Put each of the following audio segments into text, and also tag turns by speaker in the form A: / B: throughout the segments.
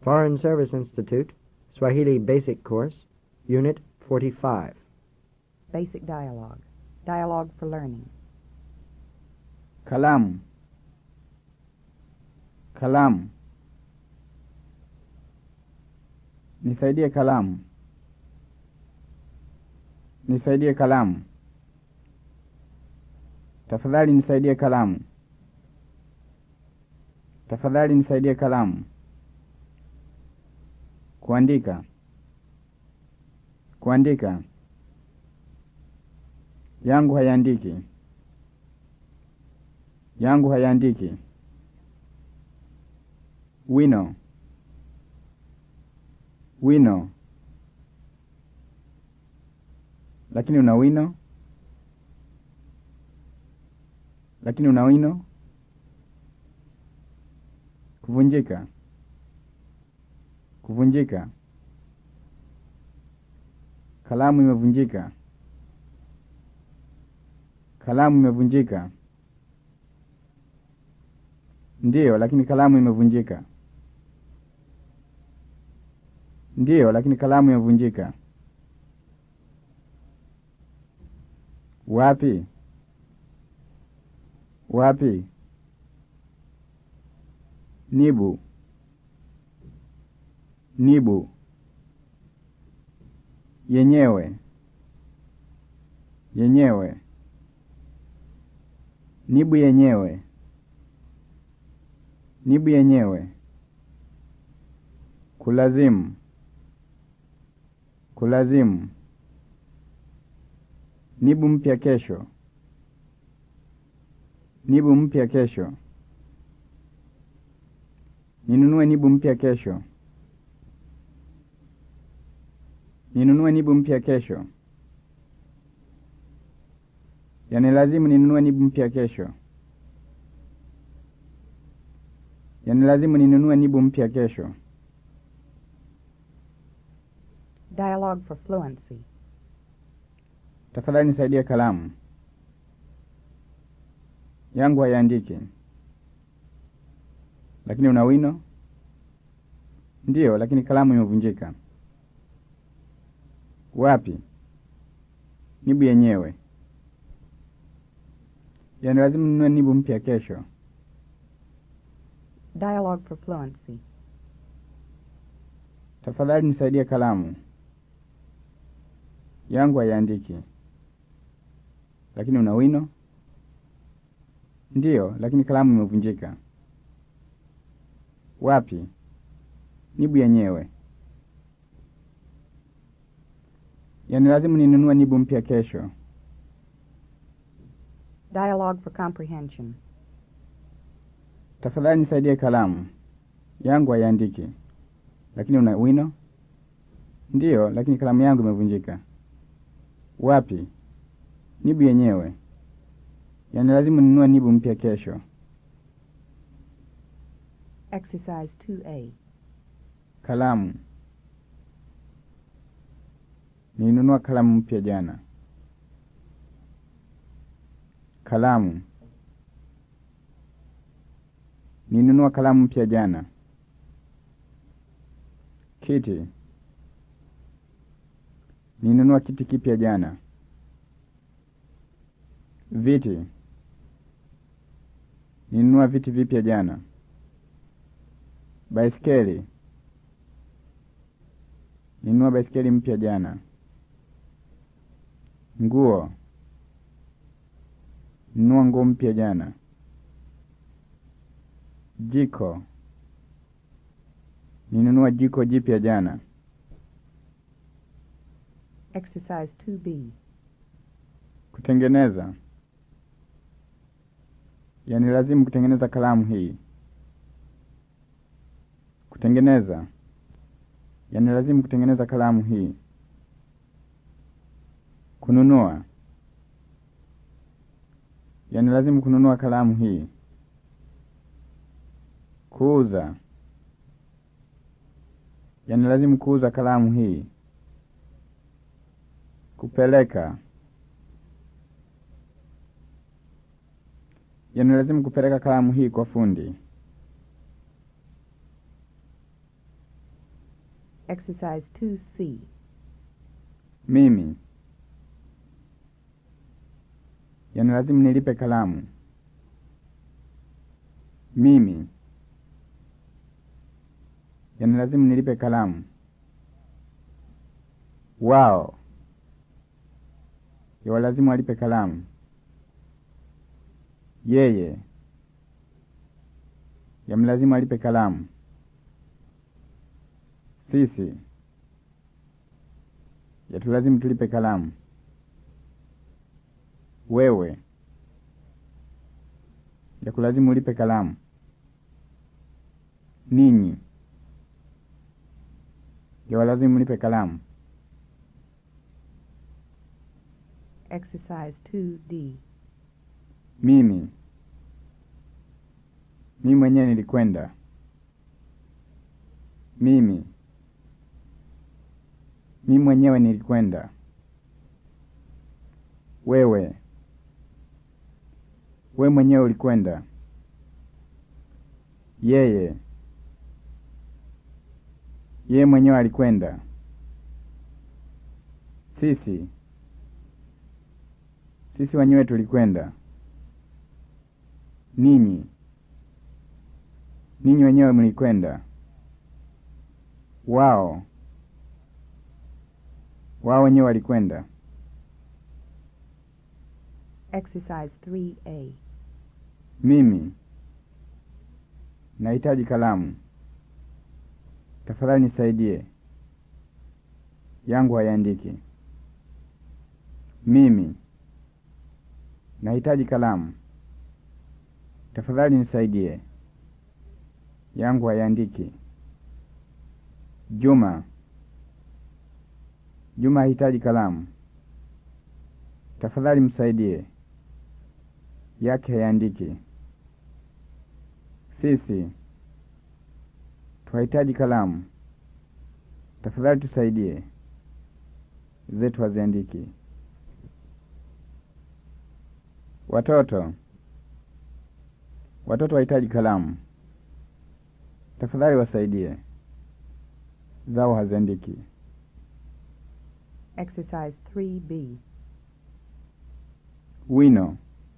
A: Foreign Service Institute, Swahili Basic Course, Unit 45.
B: Basic dialogue. Dialogue for learning.
C: Kalamu. Kalamu. Nisaidie kalamu. Nisaidie kalamu. Tafadhali nisaidie kalamu. Tafadhali nisaidie kalamu. Kuandika. Kuandika. Yangu hayaandiki. Yangu hayaandiki. Wino. Wino. Lakini una wino? Lakini una wino? Kuvunjika. Kuvunjika. Kalamu imevunjika. Kalamu imevunjika. Ndiyo, lakini kalamu imevunjika. Ndiyo, lakini kalamu imevunjika. Wapi? Wapi? Nibu. Nibu. Yenyewe. Yenyewe. Nibu yenyewe. Nibu yenyewe. Kulazimu. Kulazimu. Nibu mpya kesho. Nibu mpya kesho. Ninunue nibu mpya kesho. Ninunue nibu mpya kesho. Yani lazimu ninunue nibu mpya kesho. Yani lazimu ninunue nibu mpya kesho.
B: Dialogue for fluency.
C: Tafadhali nisaidie kalamu. Yangu hayaandiki. Lakini una wino? Ndiyo, lakini kalamu imevunjika. Wapi? Nibu yenyewe. Yani lazima ninunue nibu mpya kesho.
B: Dialogue for fluency.
C: Tafadhali nisaidie kalamu. Yangu hayaandiki. Lakini una wino? Ndiyo, lakini kalamu imevunjika. Wapi? Nibu yenyewe. Yani lazima ninunue nibu mpya kesho.
B: Dialogue for comprehension.
C: Tafadhali nisaidie kalamu. Yangu hayaandiki. Lakini una wino? Ndiyo, lakini kalamu yangu imevunjika. Wapi? Nibu yenyewe. Yani lazima ninunue nibu mpya kesho.
B: Exercise 2A.
C: Kalamu. Nilinunua kalamu mpya jana. Kalamu. Nilinunua kalamu mpya jana. Kiti. Nilinunua kiti kipya jana. Viti. Nilinunua viti vipya jana. Baiskeli. Nilinunua baiskeli mpya jana. Nguo. Nilinunua nguo mpya jana. Jiko. Nilinunua jiko jipya jana.
B: Exercise 2B.
C: Kutengeneza. Yani lazimu kutengeneza kalamu hii. Kutengeneza. Yani lazimu kutengeneza kalamu hii. Kununua. Yani lazimu kununua kalamu hii. Kuuza. Yani lazimu kuuza kalamu hii. Kupeleka. Yanalazimu kupeleka kalamu hii kwa fundi.
B: Exercise 2C.
C: Mimi. Yanalazimu nilipe kalamu. Mimi. Yanalazimu nilipe kalamu. Wao. Yawalazimu walipe kalamu. Yeye. Yamlazimu alipe kalamu. Sisi. Yatulazimu tulipe kalamu. Wewe. Yakulazimu ulipe kalamu. Ninyi. Yawalazimu mlipe kalamu.
B: Exercise 2D.
C: Mimi. Mimi mwenyewe nilikwenda. Mimi. Mimi mwenyewe nilikwenda. Wewe. We mwenyewe ulikwenda. Yeye. Yeye mwenyewe alikwenda. Sisi. Sisi wenyewe tulikwenda. Ninyi. Ninyi wenyewe mlikwenda. Wao. Wao wenyewe walikwenda.
B: Exercise 3A.
C: Mimi. Nahitaji kalamu. Tafadhali nisaidie. Yangu hayaandiki. Mimi. Nahitaji kalamu. Tafadhali nisaidie. Yangu hayaandiki. Juma. Juma hahitaji kalamu. Tafadhali msaidie. Yake hayaandiki. Sisi. Twahitaji kalamu. Tafadhali tusaidie. Zetu haziandiki. Watoto. Watoto wahitaji kalamu. Tafadhali wasaidie. Zao haziandiki.
B: Exercise 3B.
C: Wino.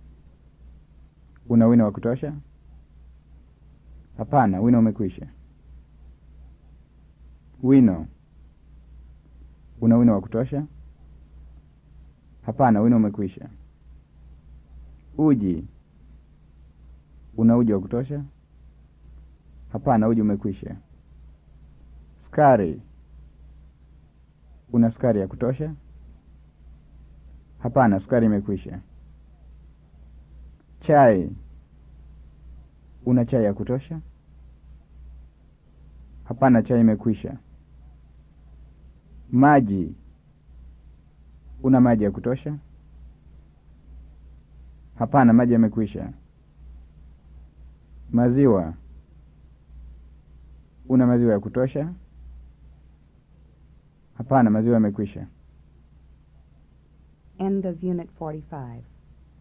C: Una wino wa kutosha? Hapana, wino umekwisha. Wino. Una wino wa kutosha? Hapana, wino umekwisha. Uji. Una uji wa kutosha? Hapana, uji umekwisha. Sukari. Una sukari ya kutosha? Hapana, sukari imekwisha. Chai. Una chai ya kutosha? Hapana, chai imekwisha. Maji. Una maji ya kutosha? Hapana, maji yamekwisha. Maziwa. Una maziwa ya kutosha? Hapana, maziwa yamekwisha.
B: End of Unit 45.